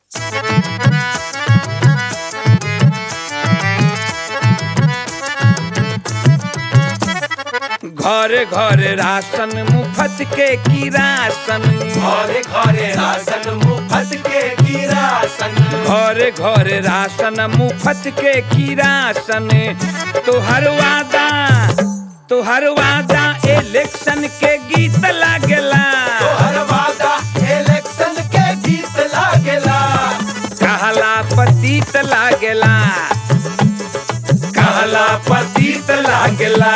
घरे घरे राशन मुफ्त के किरासन घरे घरे राशन मुफ्त के किरासन घरे घरे राशन मुफ्त के किरासन तोहर वादा तोहर वादा इलेक्शन के गीत लागेला तोहर वादा इलेक्शन के गीत लागेला कहला पतित लागेला कहला पतित लागेला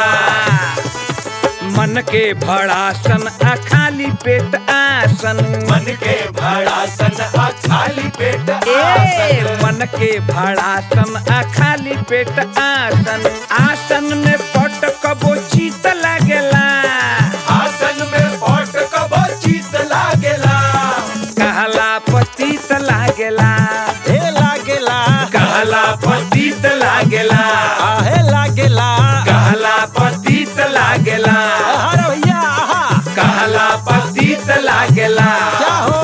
मन के भड़ासन आ खाली पेट आसन मन के भड़ासन आ खाली पेट ए आसन मन के भड़ासन आ खाली पेट आसन आसन में पट कबो चीत लागेला आसन में पट कबो चित लागेला कहला पतित लागेला हे लागेला कहला पतित लागेला आहे लागेला कहला पतित लागेला अरे भैया आहा कहला पतित लागेला क्या हो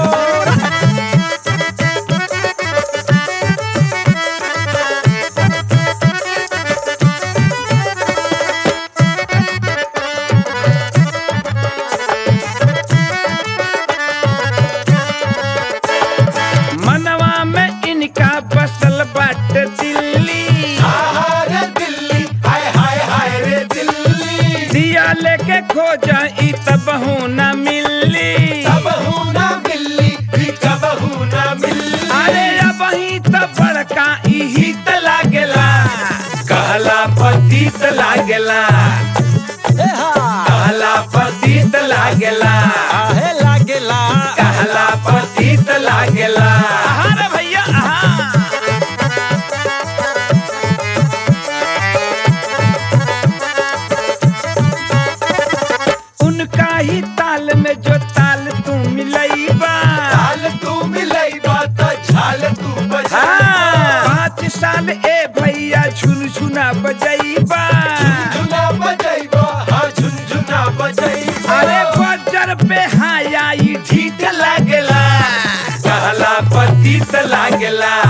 मनवा में इनका बसल बाट दिल्ली आहा रे दिल्ली हाय हाय हाय रे दिल्ली दिया लेके खोजा ई तबहू न मिली कबहू ना मिली भी कबहू ना मिली अरे अब ही तो बड़का इही त लागेला कहला पतित लागेला हे हा कहला पतित लागेला आहे लागेला कहला पतित लागेला अरे भैया आहा उनका ही ताल में जो ताल तू मिलईबा झाल तू मिलई बात झाल तू बजा हाँ, पाँच साल ए भैया झुनझुना बजईबा झुनझुना बजैबा हाँ झुनझुना बजैबा अरे बजर पे हाया ई ढीठ लागेला कहला पतित लागेला